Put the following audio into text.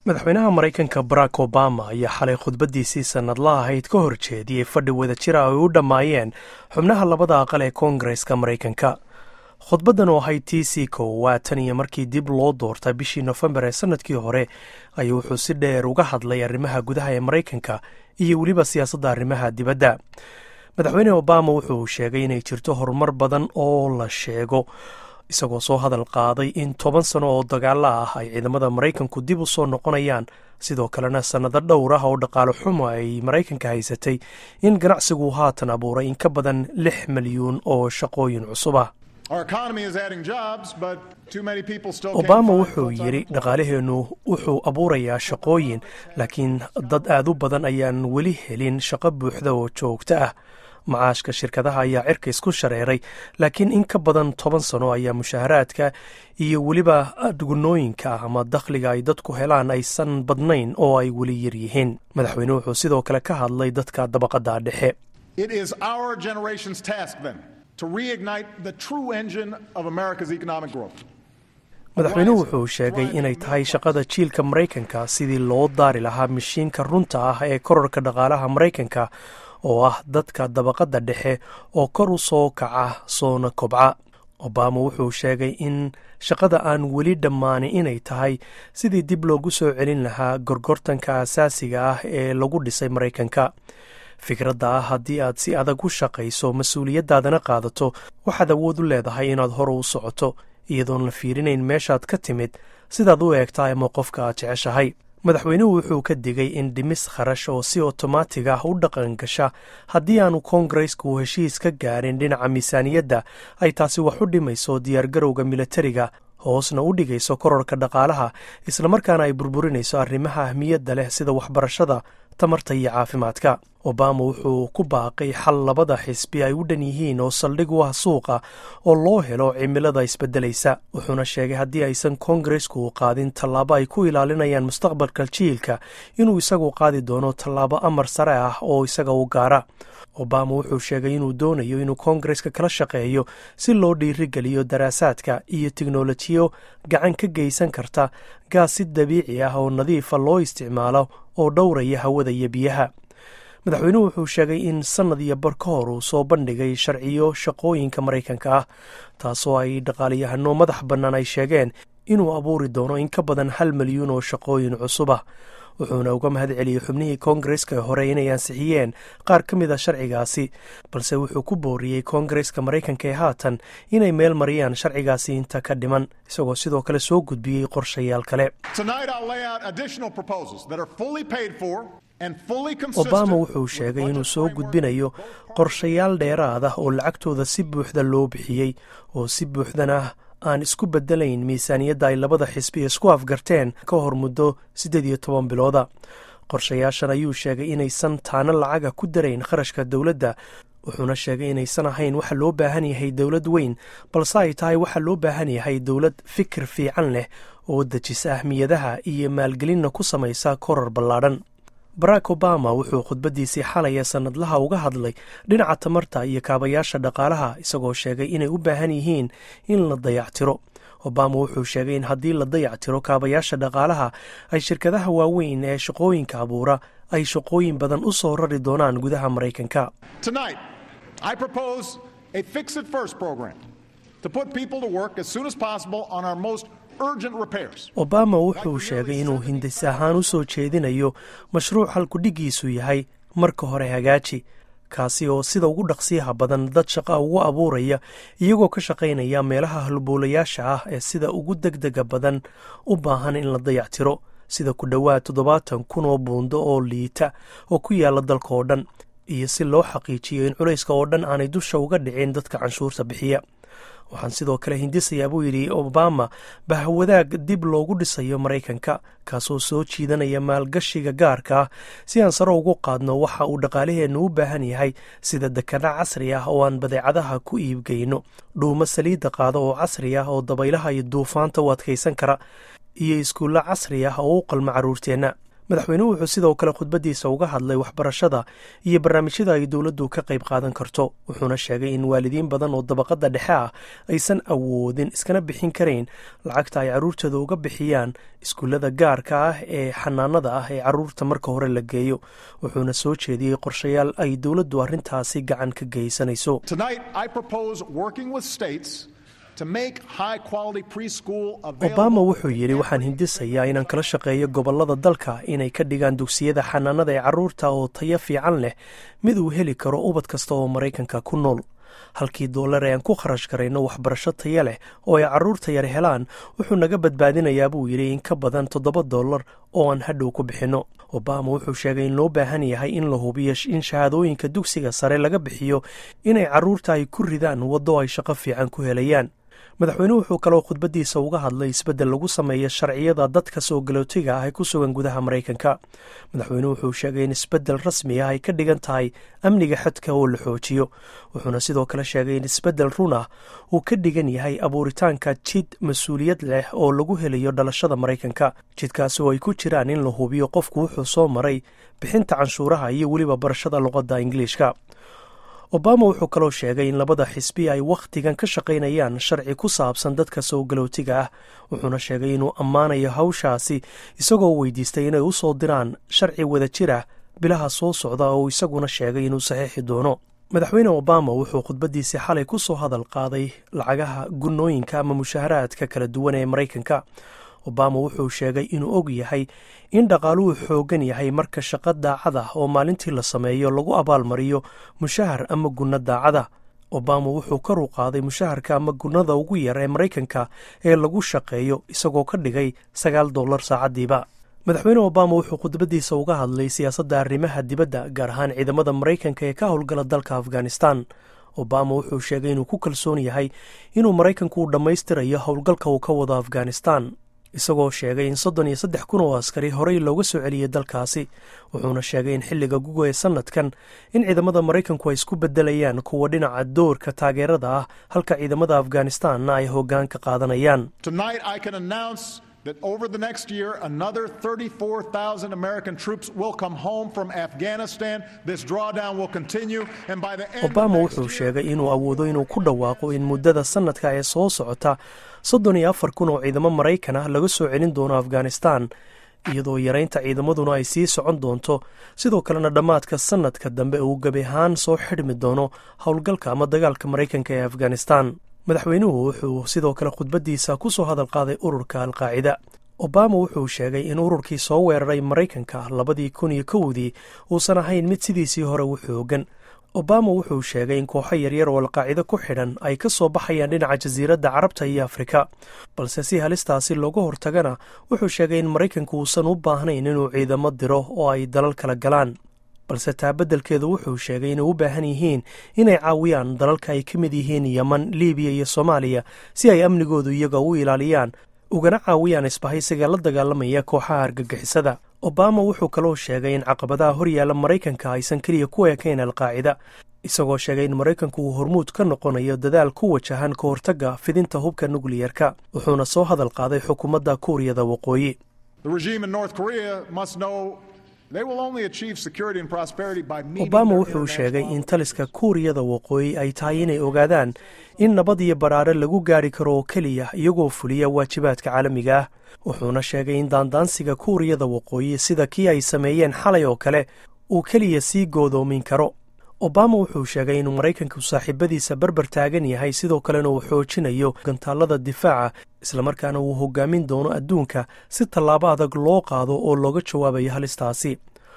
madaxweynaha maraykanka barack obama ayaa xalay khudbaddiisii sannadla ahayd ka hor jeediyey fadhi wadajira ay u dhammaayeen xubnaha labada aqal ee koongareska maraykanka khudbaddan oo ahayd t c koowaad tan iyo markii dib loo doorta bishii nofembar ee sannadkii hore ayuu wuxuu si dheer uga hadlay arrimaha gudaha ee maraykanka iyo weliba siyaasadda arrimaha dibadda madaxweyne obama wuxuu sheegay inay jirto horumar badan oo la sheego isagoo soo hadal qaaday in toban sano oo dagaalo ah ay ciidamada maraykanku dib u soo noqonayaan sidoo kalena sannado dhowr ah oo dhaqaale xumo ay maraykanka haysatay in ganacsigu haatan abuuray in ka badan lix milyuun oo shaqooyin cusub ah obama wuxuu yidhi dhaqaalaheennu wuxuu abuurayaa shaqooyin laakiin dad aad u badan ayaan weli helin shaqo buuxda oo joogto ah macaashka shirkadaha ayaa cirka isku shareeray laakiin in ka badan toban sano ayaa mushaaharaadka iyo weliba gunooyinka ama dakhliga ay dadku helaan aysan badnayn oo ay weli yar yihiin madaxweyne wuxuu sidoo kale ka hadlay dadka dabaqadda dhexe madaxweynuhu wuxuu sheegay inay tahay shaqada jiilka maraykanka sidii loo daari lahaa mishiinka runta ah ee korarka dhaqaalaha maraykanka oo ah dadka dabaqadda dhexe oo kor u soo kaca soona kobca obama wuxuu sheegay in shaqada aan weli dhammaanin inay tahay sidii dib loogu soo celin lahaa gorgortanka asaasiga ah ee lagu dhisay maraykanka fikradda ah haddii aad si adag u shaqayso mas-uuliyaddaadana qaadato waxaad awood u leedahay inaad hore u socoto iyadoon la fiirinayn meeshaad ka timid sidaad u eegtaa ama qofka aad jeceshahay madaxweynuhu wuxuu ka digay in dhimis kharash oo si otomaatig ah u dhaqan gasha haddii aanu koongareysku heshiis ka gaarin dhinaca miisaaniyadda ay taasi wax u dhimayso diyaargarowga militariga hoosna u dhigayso korarka dhaqaalaha islamarkaana ay burburinayso arrimaha ahmiyadda leh sida waxbarashada tamarta iyo caafimaadka obama wuxuu ku baaqay xal labada xisbi ay u dhan yihiin oo saldhig u ah suuqa oo loo helo cimilada isbeddelaysa wuxuuna sheegay haddii aysan koongaresku qaadin tallaabo ay ku ilaalinayaan mustaqbalka jiilka inuu isagu qaadi doono tallaabo amar sare ah oo isaga u gaara obama wuxuu sheegay inuu doonayo inuu koongareska kala shaqeeyo si loo dhiirigeliyo daraasaadka iyo tiknolojiyo gacan ka geysan karta gaas si dabiici ah oo nadiifa loo isticmaalo oo dhowraya hawada iyo biyaha madaxweynuhu wuxuu sheegay in sannad iyo bar ka hor uu soo bandhigay sharciyo shaqooyinka maraykanka ah taasoo ay dhaqaaliyahano madax bannaan ay sheegeen inuu abuuri doono in ka badan hal milyuun oo shaqooyin cusub ah wuxuuna uga mahad celiyey xubnihii koongareska hore inay ansixiyeen qaar ka mid a sharcigaasi balse wuxuu ku booriyey koongareska maraykanka ee haatan inay meel mariyaan sharcigaasi inta ka dhiman isagoo sidoo kale soo gudbiyey qorshayaal kale obama wuxuu sheegay inuu soo gudbinayo qorshayaal dheeraad ah oo lacagtooda si buuxda loo bixiyey oo si buuxdana aan isku bedelayn miisaaniyadda ay labada xisbi isku afgarteen ka hor muddo siddeed iyo toban bilooda qorshayaashan ayuu sheegay inaysan taano lacaga ku darayn kharashka dowladda wuxuuna sheegay inaysan ahayn waxa loo baahan yahay dowlad weyn balse ay tahay waxa loo baahan yahay dowlad fikir fiican leh oo dejisa ahmiyadaha iyo maalgelinna ku samaysa korar ballaadhan barack obama wuxuu khudbaddiisii xalaya sannadlaha uga hadlay dhinaca tamarta iyo kaabayaasha dhaqaalaha isagoo sheegay inay u baahan yihiin in la dayactiro obama wuxuu sheegay in haddii la dayactiro kaabayaasha dhaqaalaha ay shirkadaha waaweyn ee shaqooyinka abuura ay shaqooyin badan u soo rari doonaan gudaha maraykanka obama wuxuu sheegay inuu hindis ahaan u soo jeedinayo mashruuc halkudhigiisu yahay marka hore hagaaji kaasi oo sida ugu dhaqsiyaha badan dad shaqa ugu abuuraya iyagoo ka shaqaynaya meelaha halboolayaasha ah ee sida ugu degdega badan u baahan in la dayactiro sida ku dhowaad toddobaatan kun oo buundo oo liita oo ku yaala dalka oo dhan iyo si loo xaqiijiyo in culayska oo dhan aanay dusha uga dhicin dadka canshuurta bixiya waxaan sidoo kale hindisayaa buu yidhi obama bahwadaag dib loogu dhisayo maraykanka kaasoo soo jiidanaya maalgashiga gaarka ah si aan sare ugu qaadno waxa uu dhaqaalaheennu u baahan yahay sida dekana casri ah oo aan badeecadaha ku iibgeyno dhuumo saliidda qaado oo casri ah oo dabaylaha iyo duufaanta u adkaysan kara iyo iskuulla casri ah oo u qalma carruurteenna madaxweynuhu wuxuu sidoo kale khudbaddiisa uga hadlay waxbarashada iyo barnaamijyada ay dowladdu ka qayb qaadan karto wuxuuna sheegay in waalidiin badan oo dabaqadda dhexe ah aysan awoodin iskana bixin karayn lacagta ay carruurtooda uga bixiyaan iskuullada gaarka ah ee xanaanada ah ee carruurta marka hore la geeyo wuxuuna soo jeediyey qorshayaal ay dowladdu arrintaasi gacan ka geysanayso obama wuxuu yidhi waxaan hindisayaa inaan kala shaqeeyo gobollada dalka inay ka dhigaan dugsiyada xanaanada ee carruurta oo tayo fiican leh mid uu heli karo ubad kasta oo maraykanka ku nool halkii dollar ee aan ku kharash garayno waxbarasho taya leh oo ay carruurta yar helaan wuxuu naga badbaadinayaa buu yidhi in ka badan toddoba dollar oo aan hadhow ku bixinno obama wuxuu sheegay in loo baahan yahay in la hubiyo in shahaadooyinka dugsiga sare laga bixiyo inay carruurta ay ku ridaan waddo ay shaqo fiican ku helayaan madaxweynuhu wuxuu kaloo khudbaddiisa uga hadlay isbeddel lagu sameeyo sharciyada dadka soo galootiga ah ee ku sugan gudaha maraykanka madaxweynuhu wuxuu sheegay in isbeddel rasmi ah ay ka dhigan tahay amniga xadka oo la xoojiyo wuxuuna sidoo kale sheegay in isbeddel run ah uu ka dhigan yahay abuuritaanka jid mas-uuliyad leh oo lagu helayo dhalashada maraykanka jidkaasi oo ay ku jiraan in la hubiyo qofku wuxuu soo maray bixinta canshuuraha iyo weliba barashada luqadda ingiliishka obama wuxuu kaloo sheegay in labada xisbi ay wakhtigan ka shaqaynayaan sharci ku saabsan dadka soo galootiga ah wuxuuna sheegay inuu ammaanayo hawshaasi isagoo weydiistay inay u soo diraan sharci wada jir ah bilaha soo socda oo isaguna sheegay inuu saxiixi doono madaxweyne obama wuxuu khudbaddiisii xalay ku soo hadal qaaday lacagaha gunnooyinka ama mushaharaadka kala duwan ee maraykanka obama wuxuu sheegay inuu og yahay in dhaqaaluhu xooggan yahay marka shaqo daacad ah oo maalintii la sameeyo lagu abaalmariyo mushahar ama gunno daacada obama wuxuu kar u qaaday mushaharka ama gunnada ugu yar ee maraykanka ee lagu shaqeeyo isagoo ka dhigay sagaal dollar saacaddiiba madaxweyne obama wuxuu khudbaddiisa uga hadlay siyaasadda arrimaha dibadda gaar ahaan ciidamada maraykanka ee ka howlgala dalka afghanistan obama wuxuu sheegay inuu ku kalsoon yahay inuu maraykanku uu dhammaystirayo howlgalka uu ka wado afghanistan isagoo sheegay in soddon iyo saddex kun oo askari horey looga soo celiyey dalkaasi wuxuuna sheegay in xilliga guga ee sannadkan in ciidamada maraykanku ay isku beddelayaan kuwa dhinaca doorka taageerada ah halka ciidamada afghanistanna ay hoggaan ka qaadanayaan that over the next year, another 34,000 American troops will come home from Afghanistan. This drawdown will continue, and by the end obama wuxuu sheegay inuu awoodo inuu ku dhawaaqo in muddada sannadka ee soo socota soddon iyo afar kun oo ciidamo maraykan ah laga soo celin doono afghanistan iyadoo yaraynta ciidamaduna ay sii socon doonto sidoo kalena dhammaadka sannadka dambe uu gebi ahaan soo xidhmi doono howlgalka ama dagaalka maraykanka ee afghanistan madaxweynuhu wuxuu sidoo kale khudbaddiisa ku soo hadal qaaday ururka alqaacida obama wuxuu sheegay in ururkii soo weeraray maraykanka labadii kun iyo kowdii uusan ahayn mid sidiisii hore u xoogan obama wuxuu sheegay in kooxo yaryar oo alqaacido ku xidhan ay ka soo baxayaan dhinaca jasiiradda carabta iyo afrika balse si halistaasi looga hortagana wuxuu sheegay in maraykanku uusan u baahnayn inuu ciidamo diro oo ay dalal kala galaan balse taa beddelkeedu wuxuu sheegay inay u baahan yihiin inay caawiyaan dalalka ay ka mid yihiin yeman libiya iyo soomaaliya si ay amnigoodu iyaga u ilaaliyaan ugana caawiyaan isbahaysiga la dagaalamaya kooxaha argagixisada obama wuxuu kaloo sheegay in caqabadaha horyaalla maraykanka aysan keliya ku ekayn alqaacida isagoo sheegay in maraykanku uu hormuud ka noqonayo dadaal ku wajahan ka hortagga fidinta hubka nukliyerka wuxuuna soo hadal qaaday xukuumadda kuuriyada waqooyi obama wuxuu sheegay in taliska kuuriyada waqooyi ay tahay inay ogaadaan in nabad iyo baraare lagu gaari karo oo keliya iyagoo fuliya waajibaadka caalamiga ah wuxuuna sheegay in daandaansiga kuuriyada waqooyi sida kii ay sameeyeen xalay oo kale uu keliya sii goodoomin karo obama wuxuu sheegay inuu maraykanku saaxiibadiisa barbar taagan yahay sidoo kalena uu xoojinayo gantaallada difaaca islamarkaana uu hogaamin doono adduunka si tallaabo adag loo qaado oo looga jawaabayo halistaasi